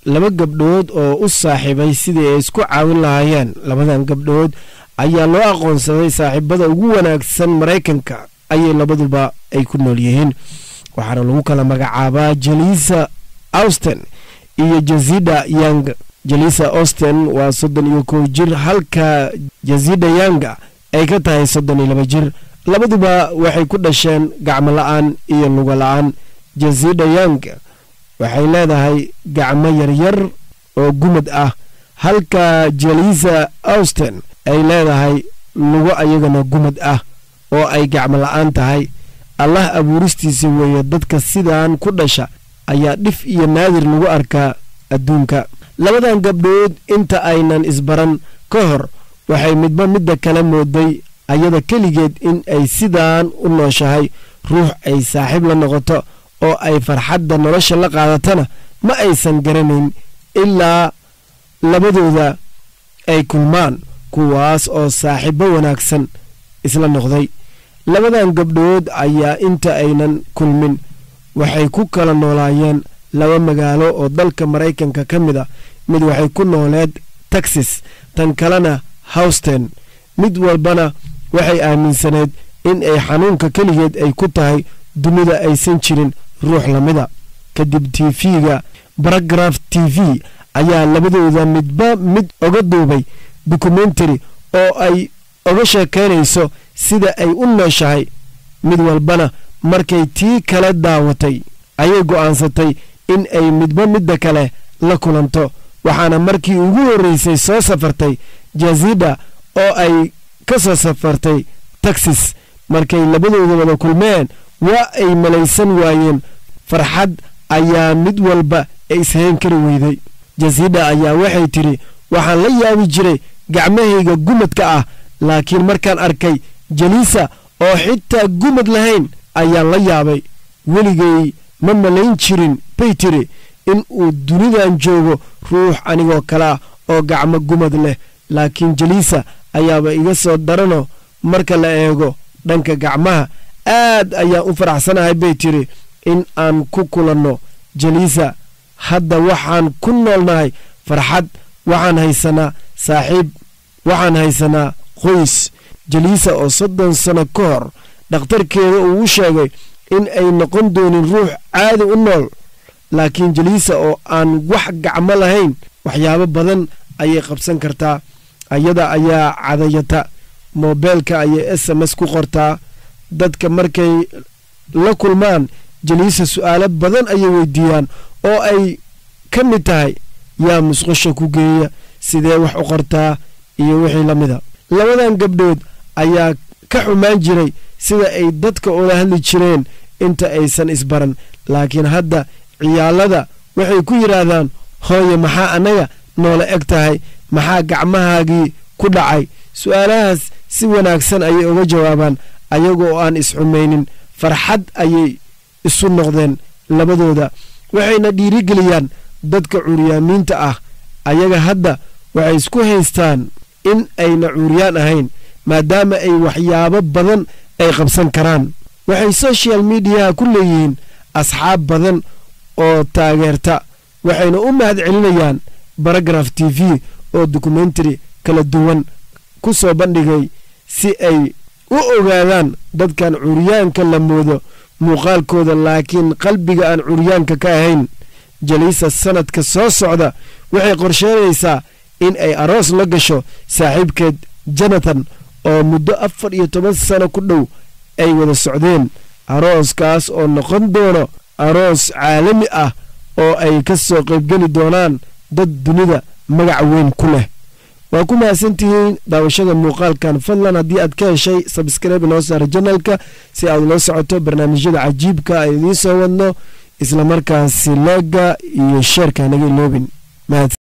laba gabdhood oo u saaxiibay sidii ay isku caawin lahaayeen labadan gabdhood ayaa loo aqoonsaday saaxiibada ugu wanaagsan maraykanka ayay labaduba ay ku nool yihiin waxaana lagu kala magacaabaa jelisa austen iyo jazida yang jelisa austen waa soddon iyo kow jir halka jazida yanga ay ka tahay soddon iyo laba jir labaduba waxay ku dhasheen gacmo la-aan iyo lugo la-aan jazida yang waxay leedahay gacmo yaryar oo gumad ah halka jelisa austen ay leedahay lugo ayagana gumad ah oo ay gacmo la-aan tahay allah abuuristiisa weeye dadka sidaan ku dhasha ayaa dhif iyo naadir lagu arkaa adduunka labadan gabdhood inta aynan isbaran ka hor waxay midba midda kala mooday ayada keligeed in ay sidaan u nooshahay ruux ay saaxiib la noqoto oo ay farxadda nolosha la qaadatana ma aysan garanayn ilaa labadooda ay kulmaan kuwaas oo saaxiibbo wanaagsan isla noqday labadan gabdhood ayaa inta aynan kulmin waxay ku kala noolaayeen laba magaalo oo dalka maraykanka ka mid a mid waxay ku nooleed texas tan kalena howsten mid walbana waxay aaminsaneed in ay xanuunka keligeed ay ku tahay dunida aysan jirin ruux lamida kadib tv-ga baragraf t v ayaa labadooda midba mid oga duubay dokumentary oo ay oga sheekaynayso sida ay u nooshahay mid walbana markay tii kale daawatay ayay go'aansatay in ay midba midda kale la kulanto waxaana markii ugu horreysay soo safartay jazida oo ay ka soo safartay texas markay labadooda wada kulmeen waa ay malaysan waayeen farxad ayaa mid walba ishayn kari weyday jazida ayaa waxay tidhi waxaan la yaabi jiray gacmahayga gumadka ah laakiin markaan arkay jaliisa oo xitaa gumad lahayn ayaan la yaabay weligay ma malayn jirin bay tiri in uu dunidan joogo ruux anigoo kalea oo gacmo gumad leh laakiin jaliisa ayaaba iga soo darano marka la eego dhanka gacmaha aad ayaan u faraxsanahay bay tiri in aan ku kulanno jaliisa hadda waxaan ku noolnahay farxad waxaan haysanaa saaxiib waxaan haysanaa qoys jaliisa oo soddon sano ka hor dhakhtarkeeda uu u sheegay in ay noqon doonin ruux caadi u nool laakiin jaliisa oo aan wax gacmo lahayn waxyaabo badan ayay qabsan kartaa ayada ayaa cadayata moobeelka ayay s m s ku qortaa dadka markay la kulmaan jaliisa su'aalo badan ayay weydiiyaan oo ay ka mid tahay yaa musqusha ku geeya sidee wax u qortaa iyo wixii la mida labadan gabdhood ayaa ka xumaan jiray sida ay dadka ula hadli jireen inta aysan isbaran laakiin hadda ciyaalada waxay ku yidhaahdaan hooye maxaa annaga noola eg tahay maxaa gacmahaagii ku dhacay su'aalahaas si wanaagsan ayay uga jawaabaan ayaga oo aan isxumaynin farxad ayay isu noqdeen labadooda waxayna dhiirigeliyaan dadka cuuriyaamiinta ah ayaga hadda waxay isku haystaan in ayna cuuriyaan ahayn maadaama ay waxyaabo badan ay qabsan karaan waxay social mediaha ku leeyihiin asxaab badan oo taageerta waxayna u mahad celinayaan baragraf t v oo dokumentary kala duwan ku soo bandhigay si ay u ogaadaan dadkan curyaanka la moodo muuqaalkooda laakiin qalbiga aan curyaanka ka ahayn jaliisa sanadka soo socda waxay qorsheynaysaa in ay aroos la gasho saaxiibkeed jonathan oo muddo afar iyo toban sano ku dhow ay wada socdeen arooskaas oo noqon doono aroos caalami ah oo ay ka soo qaybgeli doonaan dad dunida magac weyn ku leh waa ku mahadsantihiin daawashada muuqaalkan fadlan haddii aad ka heshay sabskribe noo saara janalka si aad ula socoto barnaamijyada cajiibka ay idiin soo wadno islamarkaasi leega iyo sheerka naga iloobin mahadsan